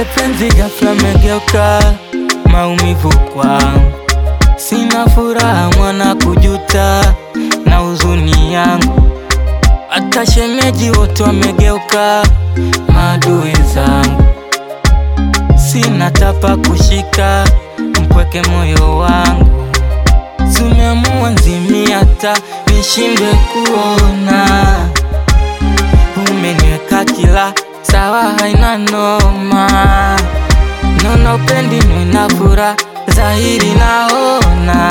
Ile penzi ghafla megeuka maumivu kwangu, sina furaha mwana kujuta na huzuni yangu, hata shemeji wote wamegeuka maadui zangu, sina tapa kushika mpweke moyo wangu, tumeamua nzimi hata nishindwe kuona, umeniweka kila sawa, haina noma, naona upendi nina furaha dhahiri, naona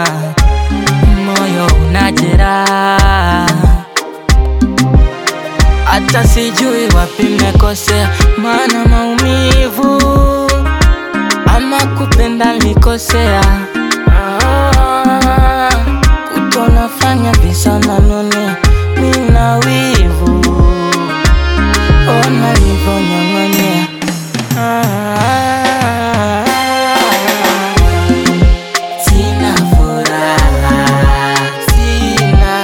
moyo unajeraha hata sijui wapi nimekosea, maana maumivu ama kupenda nilikosea. Ah, kutonafanya visa nanone mina wivu, ona livonyong'onyea Ah, sina furaha, sina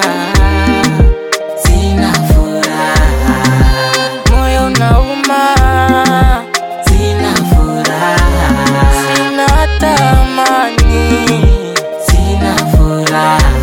Sina furaha, moyo unauma. Sina furaha, sina hata amani. Sina furaha.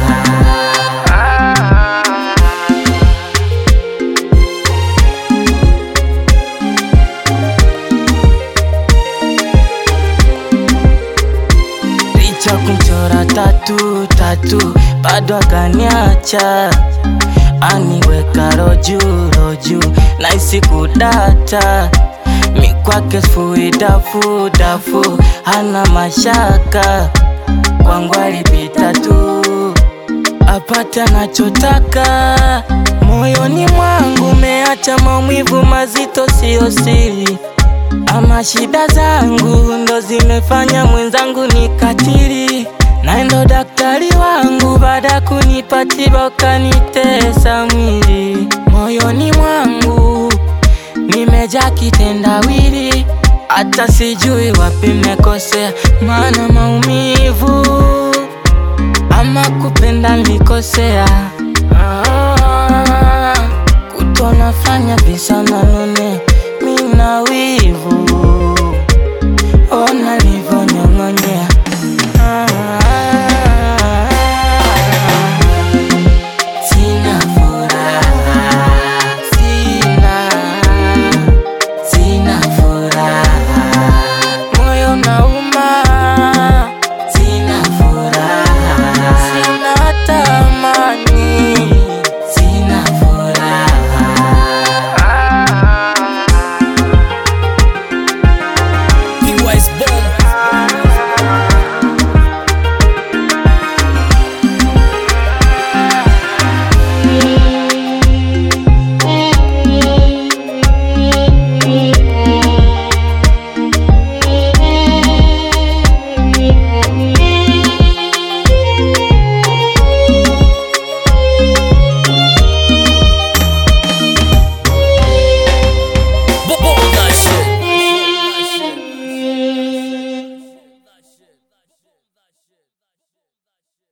Licha kumchora tatu tatu, bado akaniacha aniweka roju roju, naisi kudata mikwake sifui dafu dafu, hana mashaka kwangu alipita tu apate anachotaka. Moyoni mwangu meacha maumivu mazito, siyo siri ama shida zangu ndo zimefanya mwenzangu nikatili, na ndo daktari wangu baada kunipa tiba ukanitesa mwili. Moyoni mwangu nimejaa kitendawili, hata sijui wapi nimekosea, maana maumivu ama kupenda nilikosea. Ah, kutonafanya visa na